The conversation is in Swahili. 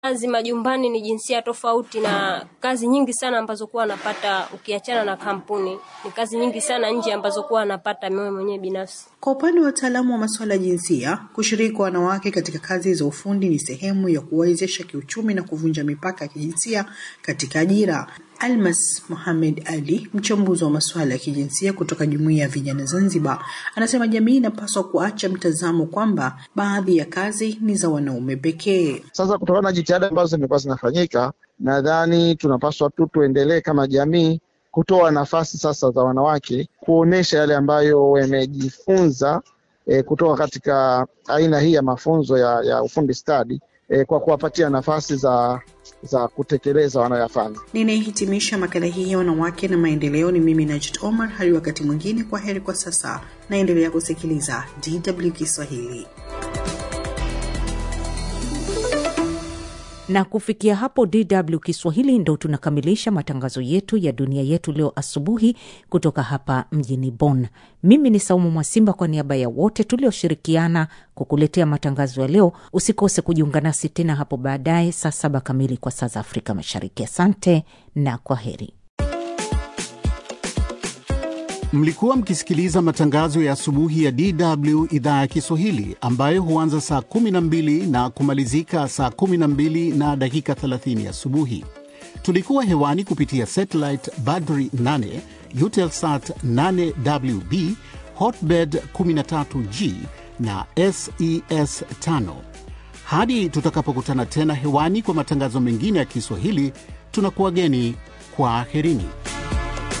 kazi majumbani ni jinsia tofauti na kazi nyingi sana ambazo kuwa anapata ukiachana na kampuni ni kazi nyingi sana nje ambazo kuwa anapata mimi mwenyewe binafsi. Kwa upande wa wataalamu wa masuala ya jinsia, kushiriki kwa wanawake katika kazi za ufundi ni sehemu ya kuwawezesha kiuchumi na kuvunja mipaka ya kijinsia katika ajira. Almas Mohamed Ali, mchambuzi wa masuala ya kijinsia kutoka Jumuiya ya Vijana Zanzibar, anasema jamii inapaswa kuacha mtazamo kwamba baadhi ya kazi ni za wanaume pekee. Sasa kutokana na jitihada ambazo zimekuwa zinafanyika, nadhani tunapaswa tu tuendelee kama jamii kutoa nafasi sasa za wanawake kuonesha yale ambayo wamejifunza e, kutoka katika aina hii ya mafunzo ya, ya ufundi stadi e, kwa kuwapatia nafasi za za kutekeleza wanayoyafanya. Ninayehitimisha makala hii ya wanawake na maendeleo ni mimi Najit Omar. Hadi wakati mwingine, kwa heri kwa sasa. Naendelea kusikiliza DW Kiswahili. na kufikia hapo DW Kiswahili ndo tunakamilisha matangazo yetu ya dunia yetu leo asubuhi kutoka hapa mjini Bonn. Mimi ni Saumu Mwasimba, kwa niaba ya wote tulioshirikiana kukuletea matangazo ya leo. Usikose kujiunga nasi tena hapo baadaye saa saba kamili kwa saa za Afrika Mashariki. Asante na kwa heri. Mlikuwa mkisikiliza matangazo ya asubuhi ya DW idhaa ya Kiswahili ambayo huanza saa 12 na kumalizika saa 12 na dakika 30 asubuhi. Tulikuwa hewani kupitia satellite Badri 8, Eutelsat 8WB, Hotbird 13G na SES 5. Hadi tutakapokutana tena hewani kwa matangazo mengine ya Kiswahili, tunakuwageni kwa aherini.